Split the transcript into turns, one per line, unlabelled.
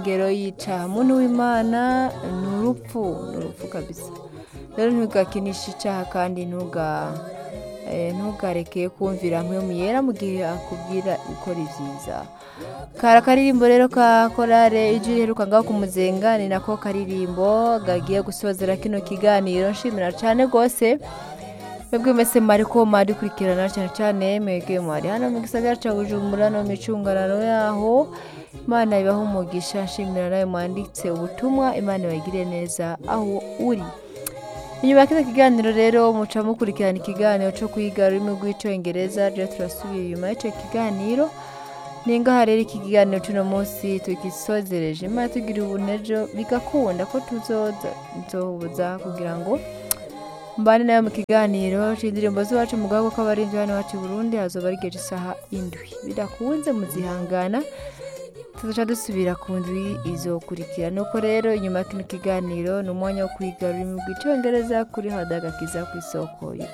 ngero yica muntu w'imana ni urupfu ni urupfu kabisa rero ntugakinishe icyaha kandi ntuga eh, ntugareke kumvira mpwemu yera mu gihe akubwira gukora ibyiza kara akaririmbo rero ka korale ijwi riheruka ngaho ku muzenga ni nako karirimbo gagiye gusozera kino kiganiro nshimira cyane rwose mwebwe mwese mwari ko mwari kurikirana cyane cyane mwebwe mwari hano mu gisagara cya bujumbura no mu micungararo yaho imana ibaho umugisha nshimira nawe mwanditse ubutumwa imana ibagire neza aho uri inyuma ya kino kiganiro rero muca mukurikirana ikiganiro cyo kwiga ururimi rw'icyongereza rero turasubira inyuma y'icyo kiganiro ni ngaha rero iki kiganiro cy'uno munsi tugisozereje imana tugira ubunejo bigakunda ko tuzoza nzoza kugira ngo mbane nawe mu kiganiro c'indirimbo z'iwacu mu gahugu k'abarinzi hano iwacu i burundi hazoba ari igihe isaha indwi bidakunze muzihangana tuzaca dusubira ku ndwi izokurikira nuko rero inyuma ya kino kiganiro ni umwanya wo kwiga ururimi rw'icyongereza kuri hadagakiza ku isoko